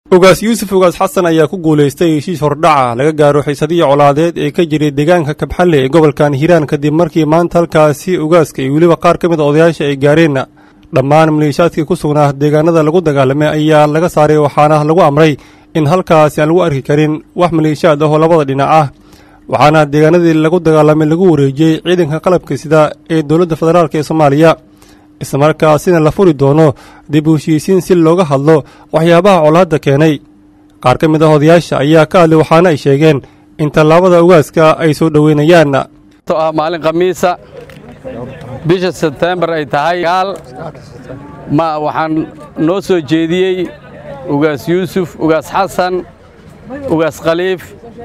ugaas yuusuf ugaas xasan ayaa ku guulaystay heshiis hordhaca laga gaaro xiisadihii colaadeed ee ka jiray deegaanka kabxalle ee gobolkan hiiraan kadib markii maanta halkaasi ugaaska iyo weliba qaar ka mid a odayaasha ay gaareen dhammaan maleeshaadkii ku sugnaa deegaanada lagu dagaalamay ayaa laga saaray waxaana lagu amray in halkaasi aan lagu arki karin wax maleeshaad ah oo labada dhinac ah waxaana deegaanadii lagu dagaalamay lagu wareejiyey ciidanka qalabka sida ee dowladda federaalk ee soomaaliya islamarkaasina la furi doono dib u heshiisiin si looga hadlo waxyaabaha colaadda keenay qaar ka mid ah odayaasha ayaa ka hadlay waxaana ay sheegeen in tallaabada ugaaska ay soo dhoweynayaan ah maalin khamiisa bisha sebtembar ay tahay gaal ma waxaan noo soo jeediyey ugaas yuusuf ugaas xasan ugaas khaliif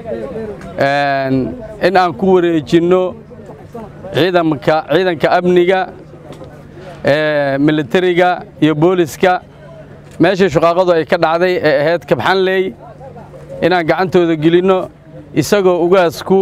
in aan ku wareejinno ciidanka ciidanka amniga militariga iyo booliska meeshii shuqaaqadu ay ka dhacday ee ahayd kabxanley inaan gacantooda gelinno isagoo ugaasku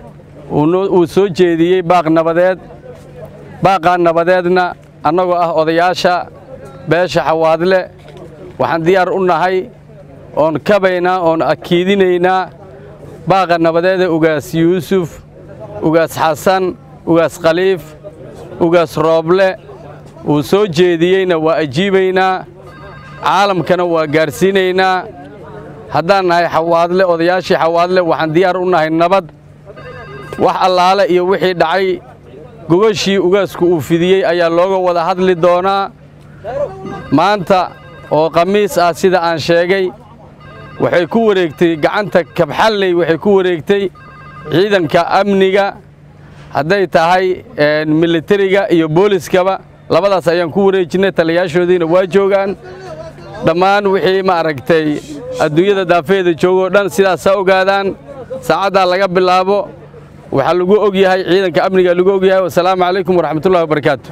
uu soo jeediyey baaq nabadeed baaqaa nabadeedna annagoo ah odayaasha beesha xawaadle waxaan diyaar u nahay oon kabaynaa oon akiidinaynaa baaqa nabadeeda ugaas yuusuf ugaas xasan ugaas khaliif ugaas rooble uu soo jeediyeyna waa ajiibaynaa caalamkana waa gaadhsiinaynaa haddaan nahay xawaadle odayaashii xawaadle waxaan diyaar u nahay nabad wax allaale iyo wixii dhacay gogashii ugaasku uu fidiyey ayaa looga wada hadli doonaa maanta oo khamiis ah sida aan sheegay waxay ku wareegtay gacanta kabxalley waxay ku wareegtay ciidanka amniga hadday tahay militariga iyo booliskaba labadaas ayaan ku wareejinnay taliyaashoodiina waa joogaan dhammaan wixii ma aragtay adduunyada daafeeda joogoo dhan sidaasaa ogaadaan saacaddaa laga bilaabo waxaa lagu og yahay ciidanka amniga lagu og yahay wasalaamu calaykum waraxmatullahi wabarakaatu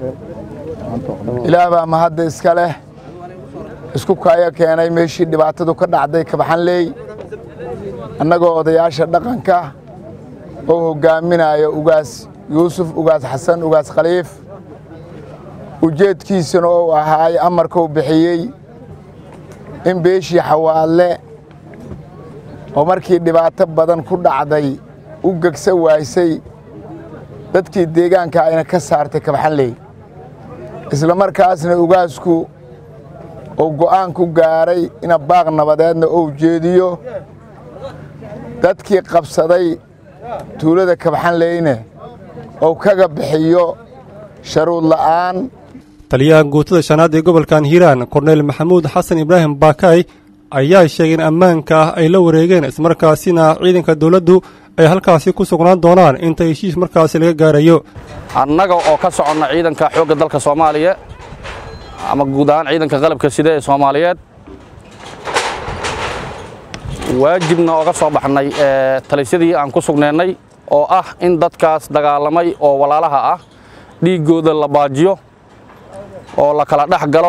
ilaah baa mahadda iska leh isku kaayo keenay meeshii dhibaatadu ka dhacday kabxanley annagoo odayaasha dhaqanka oo hoggaaminaya ugaas yuusuf ugaas xasan ugaas khaliif ujeedkiisana ou ahaay amarkuu bixiyey in beeshii xawaadle oo markii dhibaato badan ku dhacday u gegsa waaysay dadkii deegaanka ayna ka saartay kabxanley isla markaasna ugaasku uu go'aan ku gaaray ina baaq nabadeedna ou jeediyo dadkii qabsaday tuulada kabxanleyne ou kaga bixiyo sharuud la'aan taliyaha guutada shanaad ee gobolkan hiiraan korneyl maxamuud xasan ibraahim baakay ayaa sheegay in ammaanka ah ay la wareegeen ismarkaasina ciidanka dawladdu ay halkaasi ku sugnaan doonaan inta heshiis markaasi laga gaarayo annaga oo ka soconna ciidanka xoogga dalka soomaaliya ama guud ahaan ciidanka qalabka sida ee soomaaliyeed waajibna oga soo baxnay talisyadii aan ku sugnaynay oo ah in dadkaas dagaalamay oo walaalaha ah dhiiggooda la baajiyo oo la kala dhex galo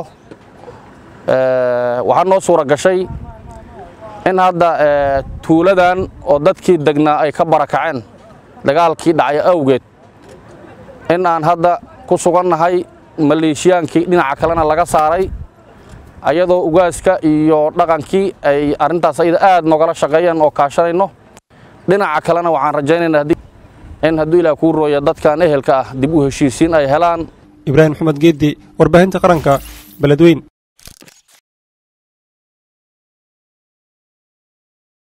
waxaa noo suura gashay in hadda tuuladan oo dadkii degnaa ay ka barakaceen dagaalkii dhacay awgeed in aan hadda ku sugannahay maleeshiyaankii dhinaca kalena laga saaray ayadoo ugaaska iyo dhaqankii ay arrintaas ayada aad nogala shaqeeyeen oo kaashanayno dhinaca kalena waxaan rajaynaynaa in hadduu ilaah kuu rooya dadkan ehelka ah dib u heshiisiin ay helaan ibraahim maxamed geeddi warbaahinta qaranka beledweyn